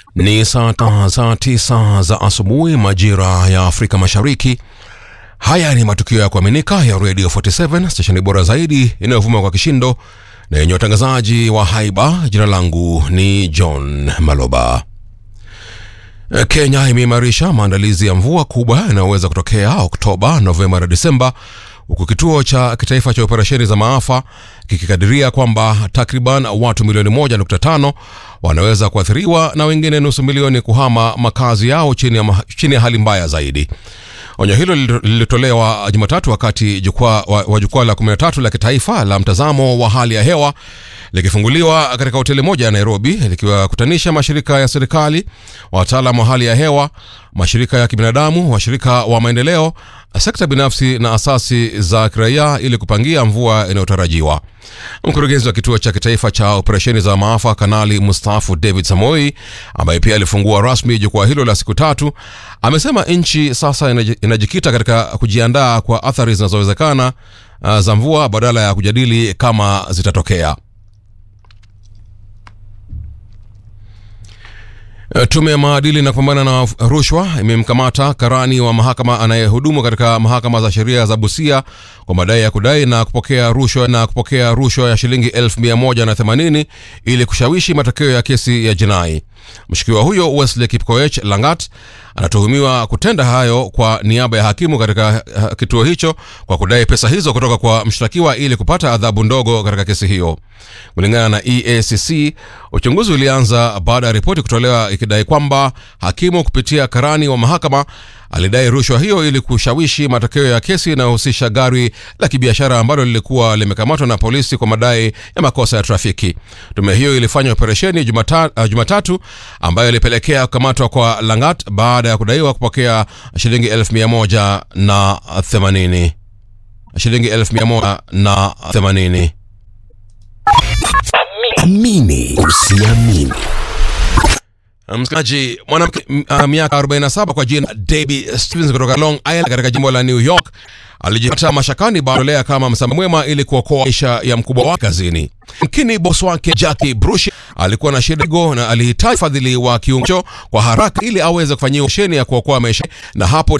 Ni saa saa tisa za asubuhi majira ya Afrika Mashariki. Haya ni matukio ya kuaminika ya Radio 47 stesheni bora zaidi inayovuma kwa kishindo na yenye watangazaji wa haiba. Jina langu ni John Maloba. Kenya imeimarisha maandalizi ya mvua kubwa inayoweza kutokea Oktoba, Novemba na Disemba, huku kituo cha kitaifa cha operesheni za maafa kikikadiria kwamba takriban watu milioni 1.5 wanaweza kuathiriwa na wengine nusu milioni kuhama makazi yao chini ya, ma- chini ya hali mbaya zaidi. Onyo hilo lilitolewa Jumatatu wakati jukwaa wa, wa jukwaa la 13 la kitaifa la mtazamo wa hali ya hewa likifunguliwa katika hoteli moja ya Nairobi likiwakutanisha mashirika ya serikali, wataalam wa hali ya hewa, mashirika ya kibinadamu, washirika wa maendeleo, sekta binafsi na asasi za kiraia ili kupangia mvua inayotarajiwa. Mkurugenzi wa kituo cha kitaifa cha operesheni za maafa Kanali mustaafu David Samoi, ambaye pia alifungua rasmi jukwaa hilo la siku tatu, amesema nchi sasa inaji- inajikita katika kujiandaa kwa athari zinazowezekana uh, za mvua badala ya kujadili kama zitatokea. Eh, Tume ya maadili na kupambana na rushwa imemkamata karani wa mahakama anayehudumu katika mahakama za sheria za Busia kwa madai ya kudai na kupokea rushwa na kupokea rushwa ya shilingi 1180 ili kushawishi matokeo ya kesi ya jinai. Mshukiwa huyo Wesley Kipkoech Langat anatuhumiwa kutenda hayo kwa niaba ya hakimu katika uh, kituo hicho kwa kudai pesa hizo kutoka kwa mshtakiwa ili kupata adhabu ndogo katika kesi hiyo. Kulingana na EACC, uchunguzi ulianza baada ya ripoti kutolewa ikidai kwamba hakimu kupitia karani wa mahakama alidai rushwa hiyo ili kushawishi matokeo ya kesi inayohusisha gari la kibiashara ambalo lilikuwa limekamatwa na polisi kwa madai ya makosa ya trafiki. Tume hiyo ilifanya operesheni Jumata, uh, Jumatatu ambayo ilipelekea kukamatwa kwa Langat baada ya kudaiwa kupokea shilingi elfu mia moja na themanini shilingi elfu mia moja na themanini. Amini usiamini. Msikilizaji, mwanamke m- uh, miaka 47 kwa jina Debbie Stevens kutoka Long Island katika jimbo la New York alijipata mashakani baada kama msamaha mwema ili kuokoa maisha ya mkubwa wake kazini. Mkini bosi wake Jackie Brush alikuwa na shida go na alihitaji fadhili wa kiungo kwa haraka ili aweze kufanyiwa operesheni ya kuokoa maisha na hapo